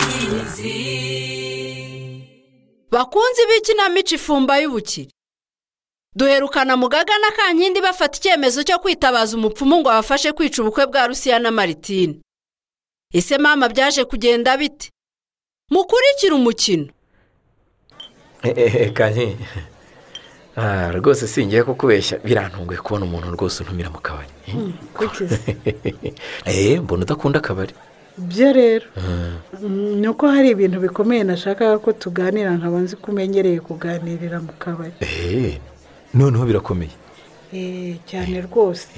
amazi bakunzi b'ikinamico ifumba y'ubukire duherukana mu gagana kankindi bafata icyemezo cyo kwitabaza umupfumu ngo abafashe kwica ubukwe bwa rusiya na maritine ese mama byaje kugenda bite mukurikire umukino kane rwose singiye kukubeshya birantunguye kubona umuntu rwose untumira mu kabari mbona udakunda akabari byo rero ni uko hari ibintu bikomeye nashakaga ko tuganira nkaba nzi ko umenyereye kuganirira mu kabari noneho birakomeye cyane rwose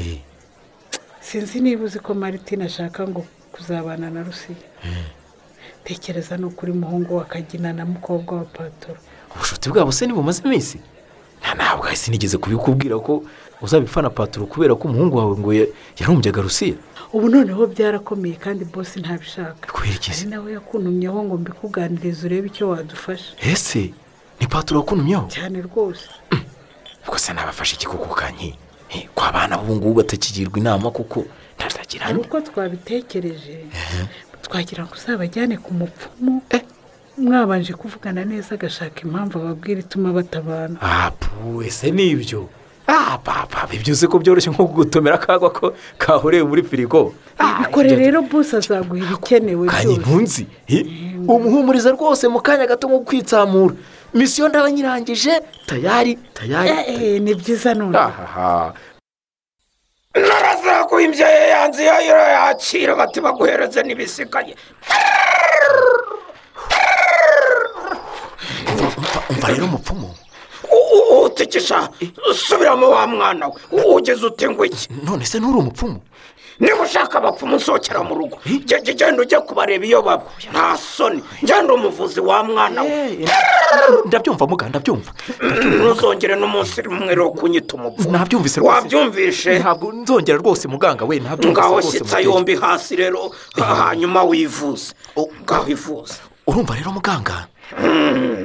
sinzi niba uzi ko maritine ashaka ngo kuzabana na rusiya tekereza ni ukuri muhungu wa kagina na mukobwa wa patoro ubushuti bwabo se ntibumaze iminsi nta ntabwo hasi nigeze kubikubwira ko uzabifana patoro kubera ko umuhungu wawe ngo yarumbyaga rusiya ubu noneho byarakomeye kandi bose ntabishaka kubera iki se hari nawe yakuntumyeho ngo mbikuganirize urebe icyo wadufasha ese ni patoro wakuntumyeho cyane rwose ubwo se nabafashe iki kuko kanyi ko abana b'ubu ngubu batakigirwa inama kuko ntazagira hari uko twabitekereje twagira ngo uzabajyane ku mupfumu mwabanje kuvugana neza agashaka impamvu ababwira ituma batabana apu ese ni ibyo ah papa ibyo uzi ko byoroshye nko gutomera akagwa ko kahuriye muri firigo ibikore rero bose azaguha ibikenewe kanya byose intunzi umuhumuriza rwose mu kanya gato nko kwitsamura misiyo ndaba nyirangije tayari tayari Eh, ni byiza none ahaha narazaguha imbya ye yanze iyo iyo yakira bati baguhereze n'ibisigaye umva rero umupfumu U- u- utikisha subiramo wa mwana we U- ugeze uti ngo iki none se nturi umupfumu niba ushaka abapfumu usohokera mu rugo Ge- ge- genda ujye kubareba iyo baba nta soni genda umuvuzi wa mwana we Eh, ndabyumva muga ndabyumva ntuzongere n'umunsi rimwe rero kunyita umupfumu nabyumvise rwose wabyumvise ntabwo nzongera rwose muganga we nabyumvise ngaho rwose shyitsa muteye. yombi hasi rero hanyuma wivuze ngaho ivuze urumva rero muganga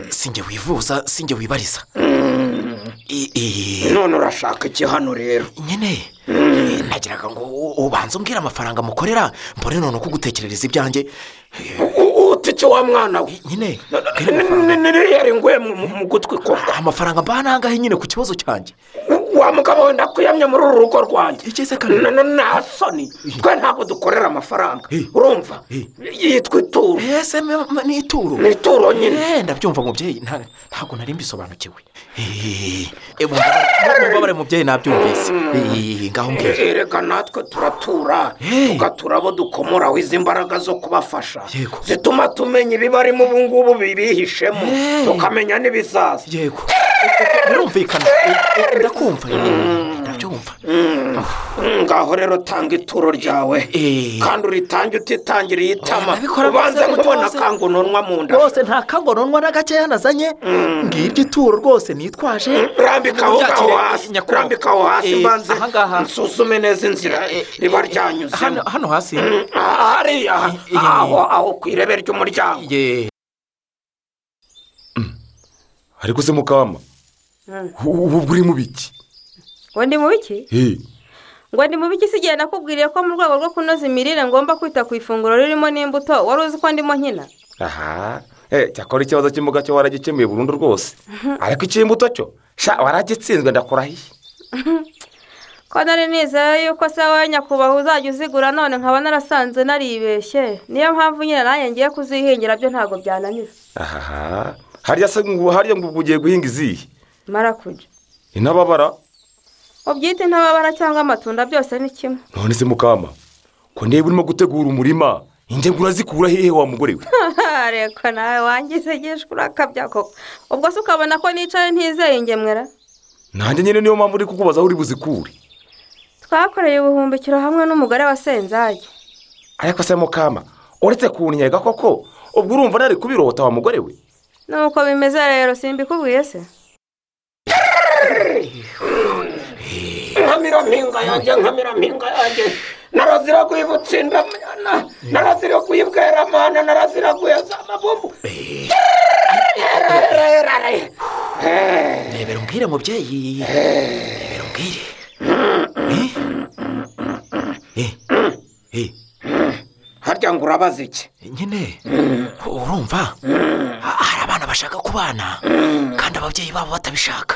sinjye wivuza sinjye wibariza I- i- none urashaka iki hano rero nyine nagiraga ngo u- ubanze umbwire amafaranga mukorera mbone none uko ugutekerereza ibyanjye U- utike wa mwana we nyine niriyeri nguye mu- mu mu gutwi koko amafaranga mbana ahangahe nyine ku kibazo cyanjye wa mugabo we ndakuyamye muri uru rugo rwanjye igeze Na- kane na- nta soni twe ntabwo dukorera amafaranga Eh. urumva Eh. yitwa ituro ese me- me- ni ituro ni ituro nyine Eh, ndabyumva mubyeyi nta- ntabwo nari mbisobanukiwe Eh, eh, mumbabarire mumbabarire, mubyeyi nabyumvise Eh, ngaho mbwira erega natwe turatura Eh. tugatura abo dukomoraho izi mbaraga zo kubafasha Yego. zituma tumenya ibibarimo ubu ngubu bibihishemo Eh. tukamenya n'ibizaza yego birumvikana ndakumva ndabyumva ngaho rero tanga ituro ryawe Eh. kandi uritange utitangiriye itama Nabikora ubanza rwose, nkubona rwose. kangunonwa mu nda rwose nta kangononwa na gakeya nazanye ngibyo ituro rwose nitwaje rambika aho Muryakire, ngaho hasi nyakubahwa. rambika aho hasi Eh, mbanze ahangaha. nsuzume neza inzira riba ryanyuzemo hano hano hasi Ah, hariya Eh, eh. aho aho ku irebe ry'umuryango Ye. ariko se mukama ubu buri mu biki ngo ndi mu biki Eh, ngo ndi mu biki si igihe nakubwiriye ko mu rwego rwo kunoza imirire ngomba kwita ku ifunguro ririmo n'imbuto wari uzi ko ndimo nkina aha Eh, cyakora ikibazo cy'imboga cyo waragikemuye burundu rwose ariko icy'imbuto cyo sha waragitsinzwe ndakurahiye ko nari nizeye yuko se wowe nyakubahwa uzajya uzigura none nkaba narasanze naribeshye niyo mpamvu nyine nanjye ngiye kuzihingira byo ntabwo byananira aha harya se ngo harya ngo ubwo ugiye guhinga izihe mara kujya intababara ubyite intababara cyangwa amatunda byose ni kimwe none se mukama ko niba urimo gutegura umurima ingemwe urazikura hehe wa mugore we reka nawe wangize igishwi urakabya koko ubwo se ukabona ko nicaye ntizeye ingemwera nanjye nyine niyo mpamvu uri kukubaza aho uri buzikure twakoreye ubuhumbikiro hamwe n'umugore wa senzage ariko se mukama uretse kunnyega koko ubwo urumva nari kubirota wa mugore we nuko bimeze rero simbikubwiye se nkamira mpinga yanjye nkamira mpinga yanjye narazira guyibutsindwa narazira guyibwera mana narazira guheza amabumbu rebera umbwire mubyeyi rebera umbwire Eh? Eh? Eh? harya ngo urabaza iki nyine urumva hari abana bashaka kubana kandi ababyeyi babo batabishaka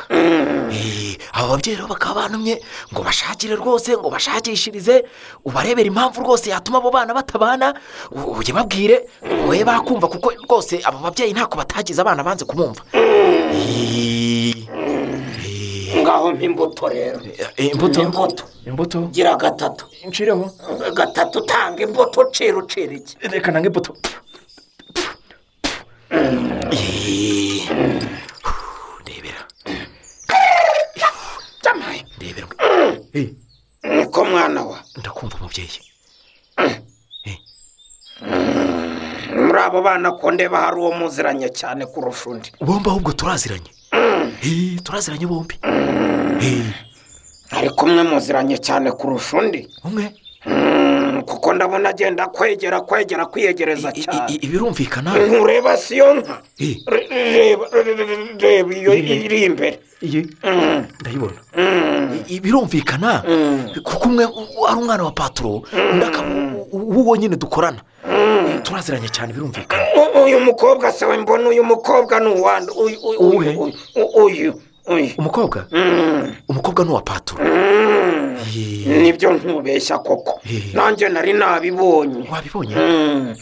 Eh, abo babyeyi rero bakaba banumye ngo bashakire rwose ngo bashakishirize ubarebere impamvu rwose yatuma abo bana batabana u- ujye babwire wowe bakumva kuko rwose abo babyeyi ntako batagize abana banze kumumva Eh, eh, ngaho mpimbuto rero eh, imbuto Imbuto. imbuto gira gatatu nshireho gatatu utanga imbuto ucira ucira iki reka nange ipoto ndebera Jamaye, ndebera niko mwana wa ndakumva umubyeyi muri abo bana ko ndeba hari uwo muziranye cyane kurusha undi bombi ahubwo turaziranye Eh, turaziranye bombi Eh, ariko umwe muziranye cyane kurusha undi umwe Mm, kuko ndabona agenda kwegera kwegera kwiyegereza i- i- i- cyane ibirumvikana ntureba si iyo nka Eh, Re- reba re- re- re- reba iyo iri imbere iyi Mm, ndayibona mm, I- ibirumvikana mm. kuko umwe u- ari umwana wa paturo undi akaba u- u- uwo nyine dukorana Eh, turaziranye cyane birumvikana U- uyu mukobwa se we mbona uyu mukobwa ni uwande uyu uyu- Uwuhe? uyu uyu- uyu uyu umukobwa Mm, umukobwa ni uwa paturo mm. Eh, nibyo ntubeshya koko Eh. nanjye nari nabibonye wabibonye Mm.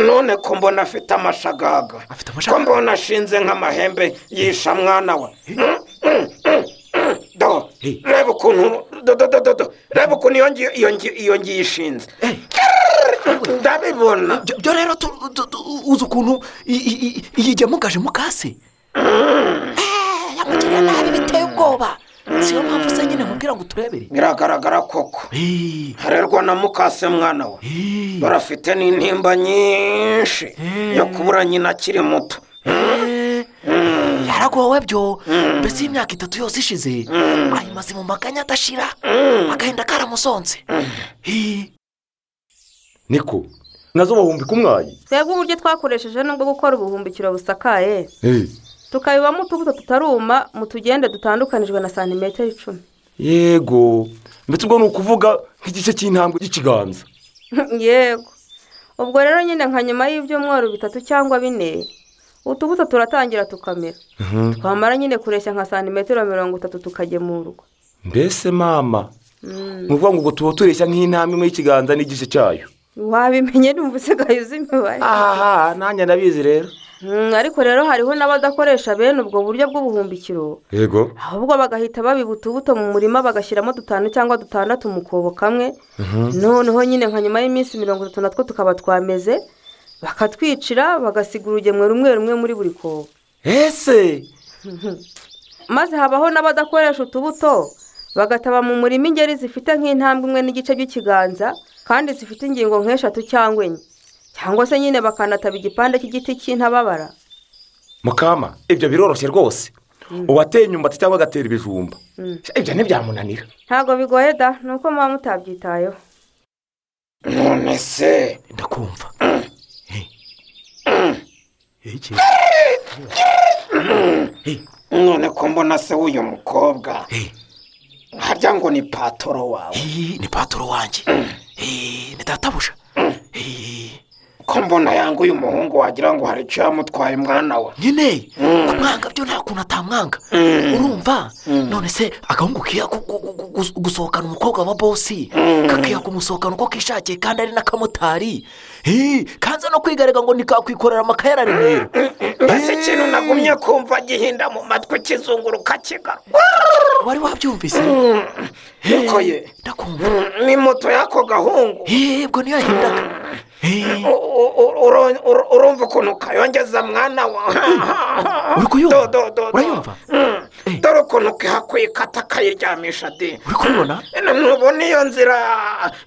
none ko mbona afite amashagaga afite ko amashaka mbona ashinze nk'amahembe yisha mwana we do Hey. reba ukuntu do do do do do reba ukuntu iyo ngiyo iyo ngiyo iyo ngiyo ishinze ndabibona Byo- byo rero tu- tu- tu- uzi ukuntu i- i- i- iyi jya mugaje mukase yamugiriye nabi biteye ubwoba siyo mpamvu se nyine nkubwira ngo turebere biragaragara koko Eh, harerwa na mukase mwana we eh, barafite n'intimba nyinshi yo kubura nyina akiri muto eh, yaragowe byo mbese iyi myaka itatu yose ishize ayimaze mu maganya adashira agahinda karamusonze Eh, niko nazo bahumbi kumwayi twebwe uburyo twakoresheje nubwo gukora ubuhumbikiro busakaye Eh. tukabibamo utubuto tutaruma mu tugenda dutandukanijwe na santimetero icumi yego ndetse ubwo ni ukuvuga nk'igice cy'intambwe cy'ikiganza yego ubwo rero nyine nka nyuma y'ibyumweru bitatu cyangwa bine utubuto turatangira tukamera twamara nyine kureshya nka santimetero mirongo itatu tukagemurwa mbese mama ni ukuvuga ngo ubwo tuba tureshya nk'intambwe imwe y'ikiganza n'igice cyayo wabimenye numva usigaye uzi imibare aha nanjye ndabizi rero Mm, ariko rero hariho n'abadakoresha bene ubwo buryo bw'ubuhumbikiro yego ahubwo bagahita babiba utubuto mu murima bagashyiramo dutanu cyangwa dutandatu mu kobo kamwe noneho nyine nka nyuma y'iminsi mirongo itatu natwo tukaba twameze bakatwicira bagasiga urugemwe rumwe rumwe muri buri kobo ese maze habaho n'abadakoresha utubuto bagataba mu murima ingeri zifite nk'intambwe imwe n'igice by'ikiganza kandi zifite ingingo nk'eshatu cyangwa enye cyangwa se nyine bakanataba igipande cy'igiti cy'intababara mukama ibyo biroroshye rwose uwateye imyumbati cyangwa agatera ibijumba Mm. ibyo ntibyamunanira ntabwo bigoye da ni uko muba mutabyitayeho none se ndakumva Eh. Eh, iki? none ko mbona se w'uyu mukobwa Eh. harya ngo ni patoro wawe Eh, ni paturo wanjye Eh, ni databuja Eh, ko mbona yanga uyu muhungu wagira ngo hari icyo yamutwaye mwana we nyine kumwanga byo nta kuntu atamwanga urumva none se agahungu kiya gu- gu- gu- gu- gusohokana umukobwa wa bosi kakiya kumusohokana uko kishakiye kandi ari n'akamotari Eh, kanza no kwigarega ngo nikakwikorera amakayara remera mbese ikintu nagumye kumva gihinda mu matwi kizunguruka kigarwa wari wabyumvise niko ye ndakumva Mm, ni moto y'ako gahungu Eh, ubwo niyo yahindaga Eh, U- u- u- uro- uro- urumva ukuntu kayongeza mwana wawe uri kuyumva? Urayumva? dore ukuntu kihakwikata akayiryamisha de uri kubibona ntubona iyo nzira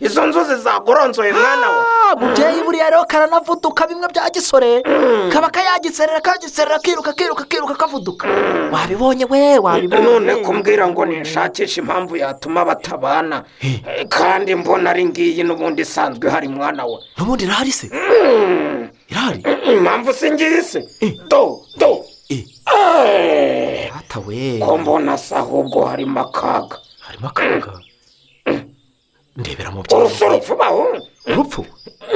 izo nzuzi zagoronzoye mwana we Ah, mubyeyi buriya rero karanavuduka bimwe bya gisore kaba kayagiserera kagiserera kiruka kiruka kiruka kavuduka wabibonye we wabibonye none kumbwira ngo nishakishe impamvu yatuma batabana Eh, kandi mbona ari ngiyi n'ubundi isanzwe hari mwana we n'ubundi irahari se irahari impamvu si ngiyi se do do Eh. Eh, hata we ko mbona se ahubwo harimo akaga harimo akaga ndebera mu urupfu byawe urupfu bahungu urupfu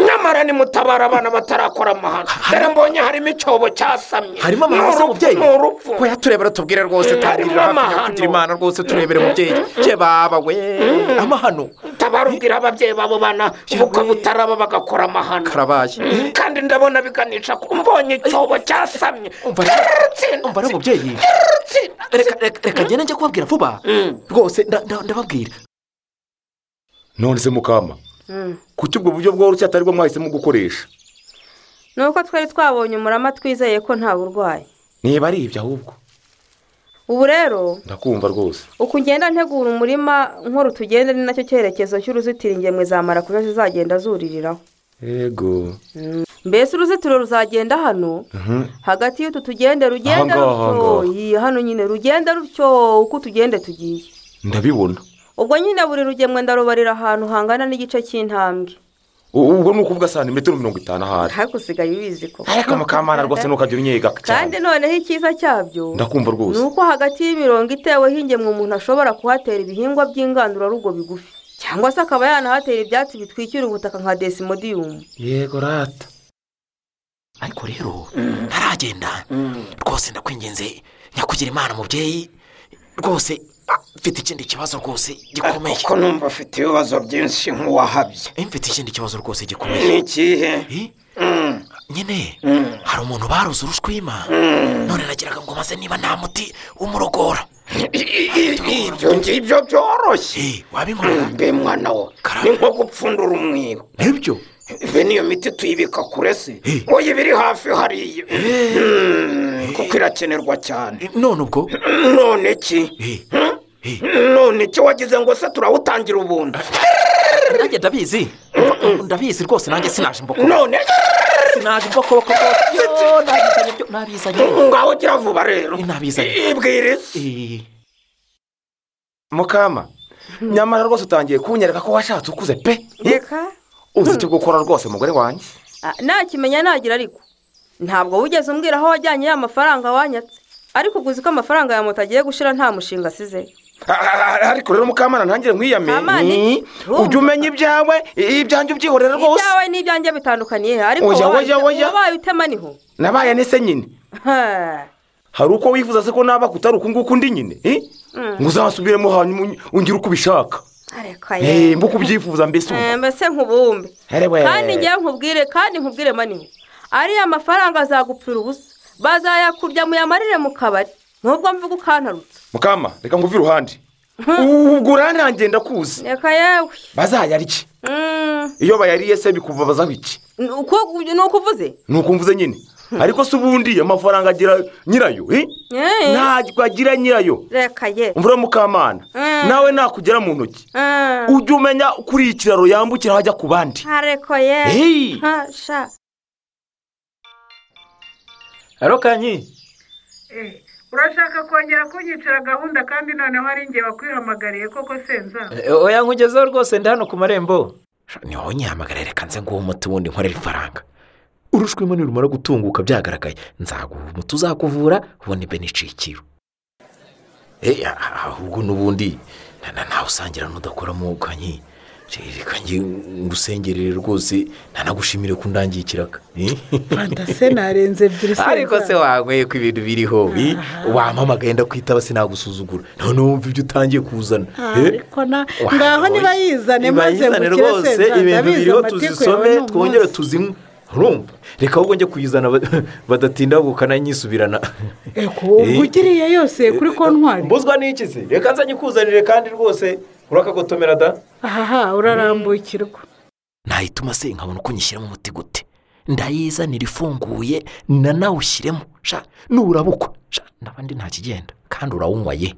nyamara nimutabara abana batarakora amahano dore mbonye harimo icyobo cyasamye harimo amahano Ni urupfu, mubyeyi ni urupfu ko yaturebera tubwire rwose Mm, tangirira harimo hafi amahano. nyakugira imana rwose turebere mubyeyi ye baba we amahano tabarubwira ababyeyi babo bana ubukwe butaraba bagakora amahano karabaye kandi ndabona biganisha ku mbonye icyobo cyasamye Umva rero- umva rero mubyeyi reka reka- reka ngende njye kubabwira vuba rwose nda- nda- ndababwira none se mukama kuki ubwo buryo bworoshye atari bwo mwahisemo gukoresha ni uko twari twabonye umurama twizeye ko nta burwayi niba ari ibyo ahubwo ubu rero ndakumva rwose uko ugenda ntegura umurima nkora utugende ni nacyo cyerekezo cy'uruzitiro ingemwe za marakuja zizagenda zuririraho yego mbese uruzitiro ruzagenda hano hagati y'utu tugende rugenda Aha ngaha, aha rutyo ngaha. Iyi, hano nyine rugenda rutyo uko utugende tugiye ndabibona ubwo nyine buri rugemwe ndarubarira ahantu hangana n'igice cy'intambwe U- ubwo ni ukuvuga santimetero mirongo itanu ahari ariko usigaye ubizi ko ariko mukamana rwose ntukajya unyega kandi cyane noneho icyiza cyabyo ndakumva ni rwose uko hagati y'imirongo iteweho ingemwe umuntu ashobora kuhatera ibihingwa by'ingandurarugo bigufi cyangwa se akaba yanahatera ibyatsi bitwikira ubutaka nka desimodiyumu yego rata ariko rero ntaragenda rwose ndakwinginze nyakugira imana mubyeyi rwose ah, mfite ikindi kibazo rwose gikomeye kuko numva afite ibibazo byinshi nk'uwahabye Eh, mfite ikindi kibazo rwose gikomeye ni ikihe Eh? nyine hari umuntu baruze urushwima none nagiraga ngo maze niba nta muti umurogora ibyo ngibyo byoroshye Eh, wabinkorera mbe mwana wo Karame. ni nko gupfundura umwibo nibyo be n'iyo miti tuyibika kure se Eh. wowe iba iri hafi hariya Mm, kuko irakenerwa cyane Eh, none ubwo none ki Eh, eh, none ki wagize ngo se turawutangira ubundi nanjye ndabizi Umva, ndabizi rwose nanjye sinaje imbokoboko none sinaje imbokoboko rwose nabizanye byo nabizanye ngaho gira vuba rero nabizanye ibwiriza Eh, mukama nyamara rwose utangiye kunyereka ko washatse ukuze pe reka uzi icyo gukora rwose mugore wanjye Ah, nakimenya nagira ariko ntabwo wigeze umbwira aho wajyanye ya mafaranga wanyatse ariko uguzi ko amafaranga ya moto agiye gushira nta mushinga asize Ah, ah, ah, ariko rero mukamana ntangire Kamana, iki? nkwiyame ujya umenya ibyawe ibyanjye ubyihorera rwose ibyawe n'ibyanjye bitandukaniye he? ariko Oya, wabaye oya, oya. wabaye utema niho nabaye nese nyine Ha. hari uko wifuza se ko naba kutari uku nguku ndi nyine eh? ngo uzasubiremo hanyuma unyi- ungire uko ubishaka Areka ye. Eh, mbe uko ubyifuza mbese ubu. Eh, mbese nk'ubumbe Ari we. kandi ngewe nkubwire kandi nkubwire maniho ariya mafaranga azagupfira ubusa bazayakurya muyamarire mu kabari nubwo mvuga ukantarutse mukama reka nguve iruhande ubwo uranangiye ndakuzi reka yewe bazayarye Mm, iyo bayariye se bikubabazaho iki ni uko- ni uko uvuze ni uko mvuze nyine ariko se ubundi amafaranga agira nyirayo eh? Eh, ntabwo agira nyirayo reka ye mvura mukamana Mm. nawe nakugera mu ntoki Ah, ujye umenya kuri iyi kiraro yambukira hajya ku bandi areko ye Hey! Ha, sha rero kanyi urashaka kongera kunyicira gahunda kandi noneho ari njye wakwihamagariye koko senza oya nkugezeho rwose ndi hano ku marembo ni wowe nyihamagara reka nze nguhe umuti wundi nkorera ifaranga urushwima nirumara gutunguka byagaragaye nzaguha umuti uzakuvura ubundi mbe nicikiro eh ah- ahubwo n'ubundi nta- nta- ntawe usangira n'udakora mu kanyi reka njye ngusengerere rwose ntanagushimire ko undangiye ikiraka Eh? fantase narenze ebyiri ariko se wanyweye ko ibintu biriho bi- wampamagaye ndakwitaba sinagusuzugura none wumva ibyo utangiye kuzana Eh? ariko na Wa- ngaho niba oya. yizane Niba maze yizane mukire rwose senza ibintu ndabizi biriho amatiku tuzisome yawe ni twongere umunsi. tuzinywe urumva reka ahubwo njye kuyizana ba- badatinda gukana nyisubirana Eko, ubwo ugiriye yose kuri kontwari mbuzwa n'iki se reka nzanye ikuzanire kandi rwose urakagotomera da ahaha urarambukirwa nayituma se nkabona uko nyishyiramo umuti gute ndayizanira ifunguye na nawe ushyiremo sha nurabukwa sha ndabandi nta kigenda kandi urawunywa ye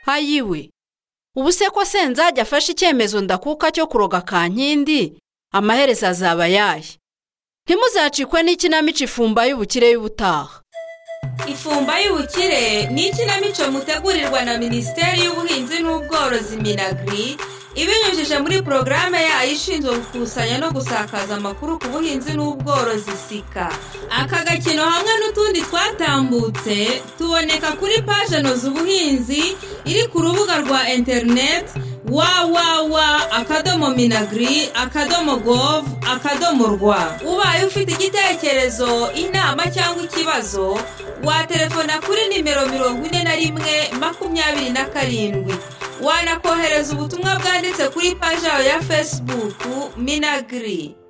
hayiwe ubu se ko senzajya afashe icyemezo ndakuka cyo kuroga kankindi amaherezo azaba yaye ntimuzacikwe n'ikinamico ifumba y'ubukire y'ubutaha ifumba y'ubukire ni ikinamico mutegurirwa na minisiteri y'ubuhinzi n'ubworozi minagiri ibinyujije muri porogaramu yayo ishinzwe gukusanya no gusakaza amakuru ku buhinzi n'ubworozi sika aka gakino hamwe n'utundi twatambutse tuboneka kuri paje noza ubuhinzi iri ku rubuga rwa interineti wawawa akadomo minagiri akadomo govu akadomo rwa ubaye ufite igitekerezo inama cyangwa ikibazo waterefona kuri nimero mirongo ine na rimwe makumyabiri na karindwi wanakohereza ubutumwa bwanditse kuri paji yawe ya fesibuku minagiri